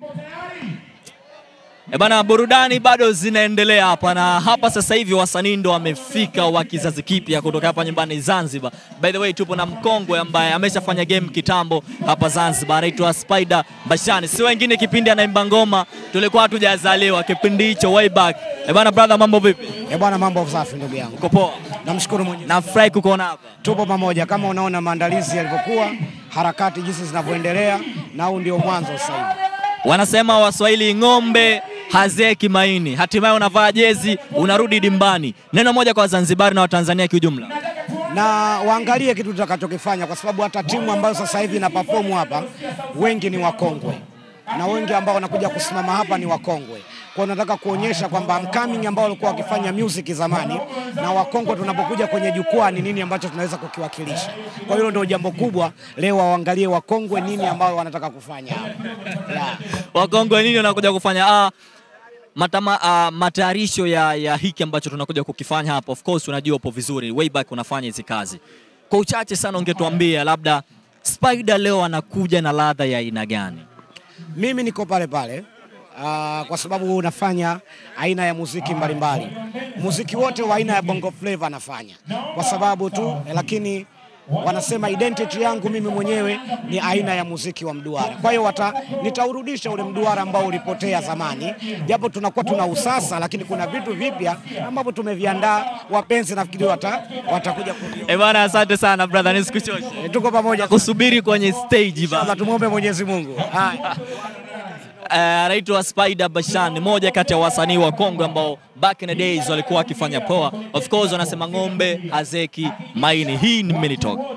E bana, burudani bado zinaendelea hapa na hapa sasa hivi wasanii ndo wamefika wa kizazi kipya kutoka hapa nyumbani Zanzibar. By the way, tupo na mkongwe ambaye ameshafanya game kitambo hapa Zanzibar, anaitwa Spider Bashani, si wengine. Kipindi anaimba ngoma tulikuwa hatujazaliwa kipindi hicho way back. E bana, brother, mambo vipi? Eh bwana, mambo safi ndugu yangu. Uko poa? Namshukuru Mwenyezi. Nafurahi kukuona hapa. Tupo pamoja kama unaona maandalizi yalivyokuwa, harakati jinsi zinavyoendelea na huu ndio mwanzo sasa hivi. Wanasema Waswahili, ng'ombe hazeki maini. Hatimaye unavaa jezi unarudi dimbani. Neno moja kwa Wazanzibari na Watanzania kiujumla. Na waangalie kitu tutakachokifanya kwa sababu hata timu ambayo sasa hivi ina perform hapa wengi ni wakongwe. Na wengi ambao wanakuja kusimama hapa ni wakongwe. Kwa hiyo nataka kuonyesha kwamba upcoming ambao walikuwa wakifanya music zamani na wakongwe tunapokuja kwenye jukwaa ni nini ambacho tunaweza kukiwakilisha. Kwa hiyo ndio jambo kubwa leo, waangalie wakongwe nini ambao wanataka kufanya hapa. Yeah. Wakongwe nini wanakuja kufanya? Ah, matama, ah, matayarisho ya, ya hiki ambacho tunakuja kukifanya hapa. Of course unajua upo vizuri, way back unafanya hizi kazi. Kwa uchache sana ungetuambia labda Spider leo anakuja na ladha ya aina gani? Mimi niko pale pale uh, kwa sababu nafanya aina ya muziki mbalimbali. Muziki wote wa aina ya bongo flava nafanya kwa sababu tu, lakini wanasema identity yangu mimi mwenyewe ni aina ya muziki wa mduara. Kwa hiyo wata nitaurudisha ule mduara ambao ulipotea zamani, japo tunakuwa tuna usasa, lakini kuna vitu vipya ambavyo tumeviandaa. Wapenzi nafikiri wata, watakuja kuviona. Eh bana, asante sana brother, nisikuchoshe. Eh, Tuko pamoja Kusubiri kwenye stage bana. Inshallah, tumwombe Mwenyezi Mungu. Haya. Eh, anaitwa Spider Bashan, moja kati ya wasanii wa Kongo ambao back in the days walikuwa wakifanya poa. Of course wanasema ng'ombe hazeki maini. Hii ni Mini Talk.